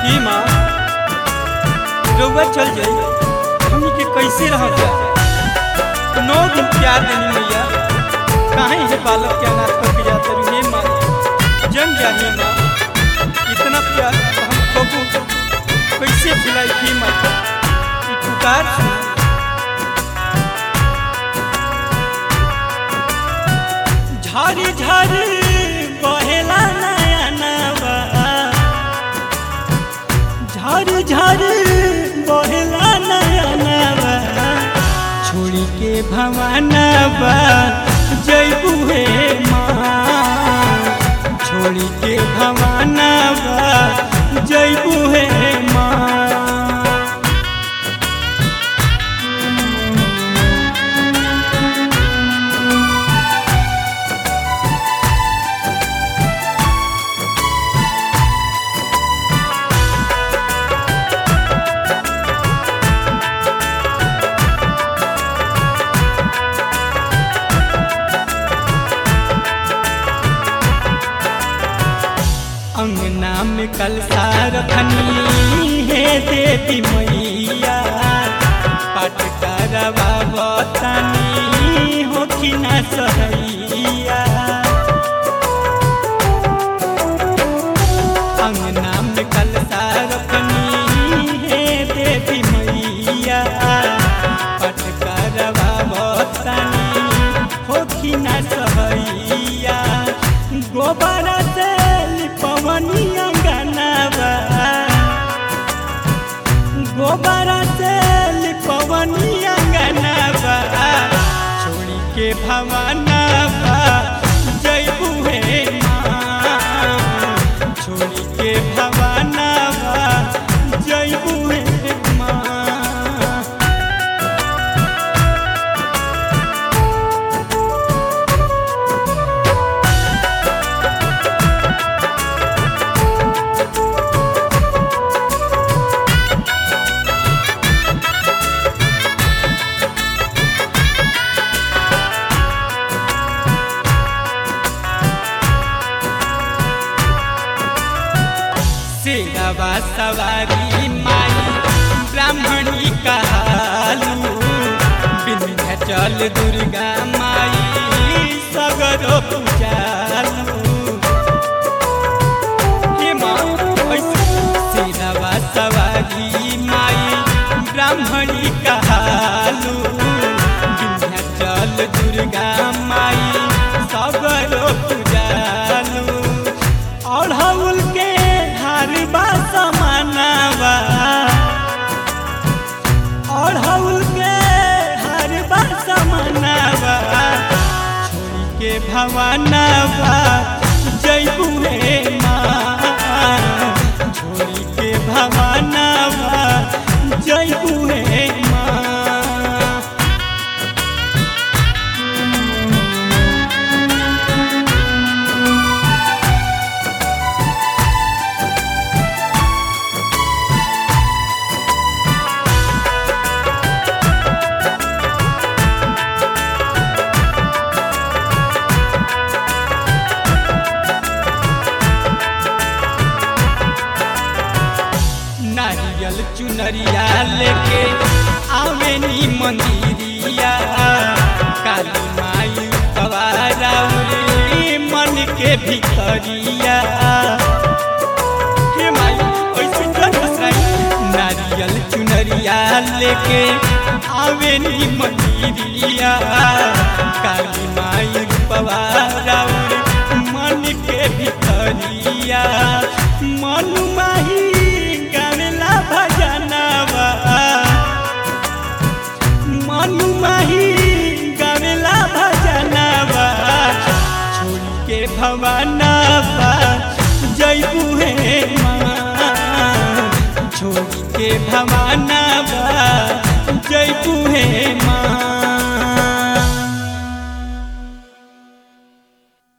की माँ रउआ चल जाई हमनी के कैसे रह जाए नौ दिन प्यार देनी मैया काहे है बालक के अनाथ करके जाते रही हे माँ जम जाही माँ इतना प्यार हम कबू कैसे खिलाई थी माँ ई पुकार सुन झारी झारी बहेला नया नवा झारी झारी बहेला नया नवा छोड़ी के भवानवा जैबू हे माँ छोड़ी के भवानवा जैबू हे माँ अंगना में कलसा रखनी है देवी मैया पट करवा बतानी हो कि न सहैया अंगना में कलसा रखनी है देवी मैया पट करवा बतानी हो कि न सहैया गोबर से लिपवनी अंगनावा गोबर से लिपवनी अंगनावा छोड़ी के भवानवा जैबू हे माँ छोड़ी के भवानवा जैबू हे माँ सेवा सवारी माई ब्राह्मणी कहालू विंध्याचल दुर्गा माई सगरो पूजालू हे माँ ऐसे सेवा सवारी माई ब्राह्मणी कहालू विंध्याचल दुर्गा माई सगरो पूजालू अढ़ौल के हारबा समानवा अढ़ौल के हारबा समानवा छोड़ी के भवानवा जैबू हे माँ छोड़ी के भवानवा जैबू हे माँ नारियल चुनरिया लेके आवेनी मंदिरिया काली माई कवाराउरी मन के भितरिया हे माई ऐसे जन बसराई नारियल चुनरिया लेके आवेनी मंदिरिया काली माई पवाराउरी मन के भितरिया मन माही गावेला भजनवा मनु माही गावेला भजनवा छोड़ी के भवनवा जैबू हे माँ छोड़ी के भवनवा जैबू हे माँ